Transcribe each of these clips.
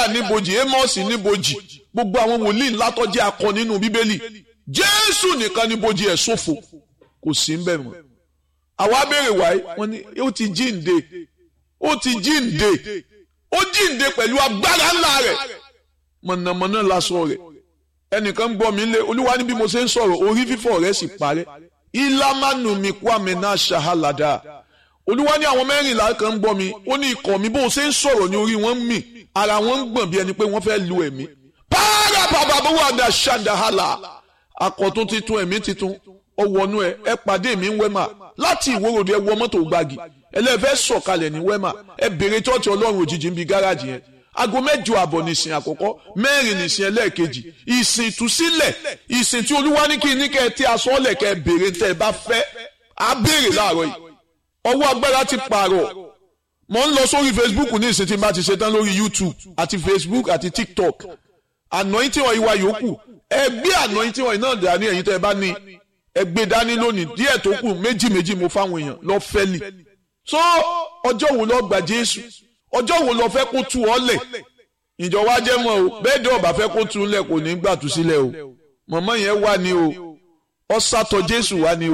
àìsáyà níbojì amos níbojì gbogbo àwọn wòlíì ńlá tó jẹ́ akọ nínú bíbélì jésù nìkan níbojì ẹ̀ ṣòfò kò sí ń bẹ̀ mọ́ àwa béèrè wáyé wọ́n ní ó ti jíǹde ó ti jíǹde ó jíǹde pẹ̀lú agbára ńlá rẹ̀ mọ̀nàmọ́ná lásọ rẹ̀ ẹnìkan ń gbọ́ mi lé olúwa ní bí mo ṣe ń sọ̀rọ̀ orí fífọ́ rẹ̀ sì parẹ́ ìlàmánu mi kwame náà ṣahalada olúwa ní àwọn mẹ́rìnlá kan ń gbọ́ mi ó ní ikọ̀ mi bó ṣe ń sọ̀rọ̀ ní orí wọn ń mì ara wọn ń gbọ̀n bí ẹni pé wọ́n fẹ́ lu ẹ̀mí pààrà bàbá bó wà dá ṣàdáhàlà àkọ́tún titun ẹ̀mí titun ọwọ́nú ẹ ẹ pàdé mi ń wẹ́mà láti ìwórodò ẹ wọ mọ́tò gbági ẹlẹ́fẹ́ sọ̀kalẹ̀ ní wẹ́mà ẹ bèrè tọ́ọ̀tì ọlọ́run òjijì ń bi gáràjì yẹn aago mẹ́jọ àbọ̀ nìsín àkọ́kọ́ mẹ́rin nìsín ẹlẹ́ẹ̀kejì ìsìn ìtúsílẹ̀ ìsìn tí olúwa ní kí ní kẹ́ ẹ tí aṣọ ọ̀lẹ̀ kẹ́ ẹ bèrè tẹ́ ẹ bá fẹ́ á béèrè láàárọ̀ yìí ọwọ́ agbára ti pààrọ̀ mo ń lọ sórí facebook ní ìsìn tí n bá ti ṣetán lórí youtube àti facebook àti tiktok anointing oil wa yòókù ẹ gbé anointing oil náà dání ẹ̀yin tẹ́ ẹ bá ní ẹ gbé dání lónìí díẹ̀ tó kù méjì méjì mo fáwọn èèyàn lọ fẹ́lì so ọjọ́ wo lọ gbà jésù ọjọ́ wo lọ fẹ́ kó tu ọ lẹ̀ ìjọ wa jẹ́ mọ́ o bẹ́ẹ̀ dẹ́ ọba fẹ́ kó tu lẹ̀ kò ní gbà tú sílẹ̀ o mọ̀mọ́ yẹn wà ní o ọ sátọ jésù wà ní o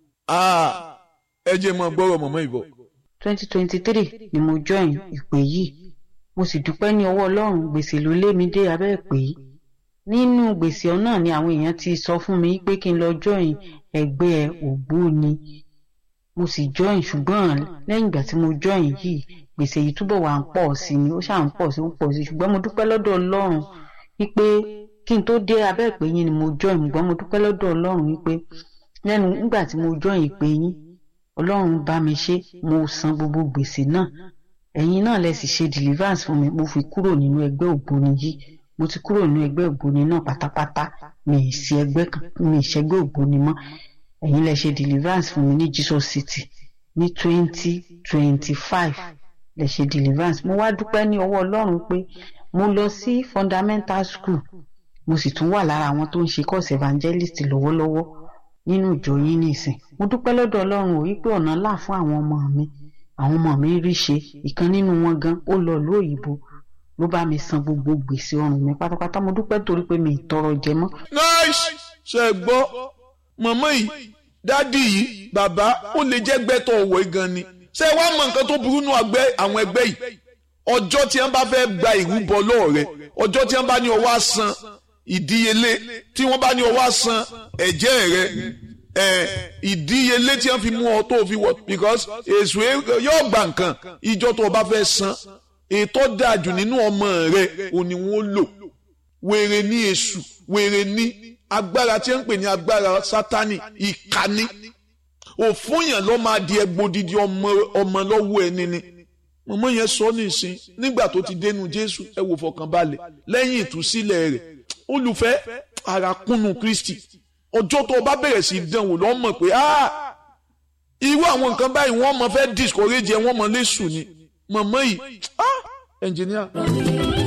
ẹ jẹ́ mọ́ gbọ́rọ̀ mọ̀mọ́ ìbọ̀. twenty twenty three ni mo join ìpè yìí mo sì dúpẹ́ ní ọwọ́ ọlọ́run gbèsè ló lé mi dé abẹ́ ìpè yìí nínú gbèsè náà ni àwọn èèyàn ti sọ fún mi pé kí n lọ join ẹgbẹ́ ògbóni mo sì join ṣùgbọ́n lẹ́yìn ìgbà tí mo join yìí gbèsè yìí túbọ̀ wà ń pọ̀ sí ni ó ṣáà ń pọ̀ sí ń pọ̀ sí ṣùgbọ́n mo dúpẹ́ lọ́dọ̀ ọlọ́run wípé kí n tó dé abẹ́ ìpè yín ni mo join ṣùgbọ́n mo dúpẹ́ lọ́dọ̀ ọlọ́run wípé lẹ́nu nígbà tí mo join ìpè yín ọlọ́run bá mi ṣe mo san gbogbo gbèsè náà ẹ̀yin náà lẹ sì ṣe deliverance fún mi mo fi kúrò nínú ẹgbẹ́ ògbóni yìí mo ti kúrò nínú ẹgbẹ́ ògbóni náà pátápátá mi ì sí ẹgbẹ́ kan mi ì ṣẹgbẹ́ ògbóni mọ́ ẹ̀yin lẹ ṣe deliverance fún mi ní Jesus City ní twenty twenty five lè ṣe deliverance mo wá dúpẹ́ ní ọwọ́ ọlọ́run pé mo lọ sí fundamental school mo sì tún wà lára àwọn tó ń ṣe course evangelist lọ́wọ́lọ́wọ́ nínú ìjọ yín nìsín mo dúpẹ́ lọ́dọ̀ ọlọ́run ò wípé ọ̀nà là fún àwọn ọmọ mi àwọn ọmọ mi rí ṣe ìkan nínú wọn gan ó lọ ìlú òyìnbó ló bá mi san gbogbo gbèsè ọrùn mi pátápátá mo dúpẹ́ torí pé mi ì tọrọ jẹ mọ́. nice ṣe gbọ́ mọ̀mọ́ yìí dádì yìí bàbá ó lè jẹ́ gbẹ́tọ̀ ọ̀wọ́ gan ni ṣé wàá mọ nǹkan tó burú nù àwọn ẹgbẹ́ yìí ọjọ́ tí wọ́n bá fẹ́ gba ìrúbọ lọ́ọ̀ rẹ ọjọ́ tí wọ́n bá ní ọwọ́ àsan ìdíyelé tí wọ́n bá ní ọwọ́ àsan ẹ̀jẹ̀ rẹ ìdíyelé tí wọ́n fi mú ọ tó fi wọ because èso yóò gba nǹkan ìjọ tó o bá fẹ́ san ètò dájú nínú ọmọ rẹ òní wọn lò wèrè ní èṣù wèrè ní agbára tí wọ́n ń pè ní agbára sátani ìkànnì òfúnyàn ló máa di ẹgbòdìdì ọmọ ọmọ lọ́wọ́ ẹni ni mọ̀mọ́ yẹn sọ nísìn nígbà tó ti dénú jésù ẹ wò fọkànbalẹ̀ lẹ́yìn ìtúsílẹ̀ rẹ̀ olùfẹ́ àràkúnnù kristi ọjọ́ tó o bá bẹ̀rẹ̀ sí dánwò lọ́ mọ̀ pé irú àwọn nǹkan báyìí wọ́n mọ̀ fẹ́ discourage ẹ wọ́n mọ̀ lẹ́sùn ni mọ̀mọ́ yìí ẹnjìníà.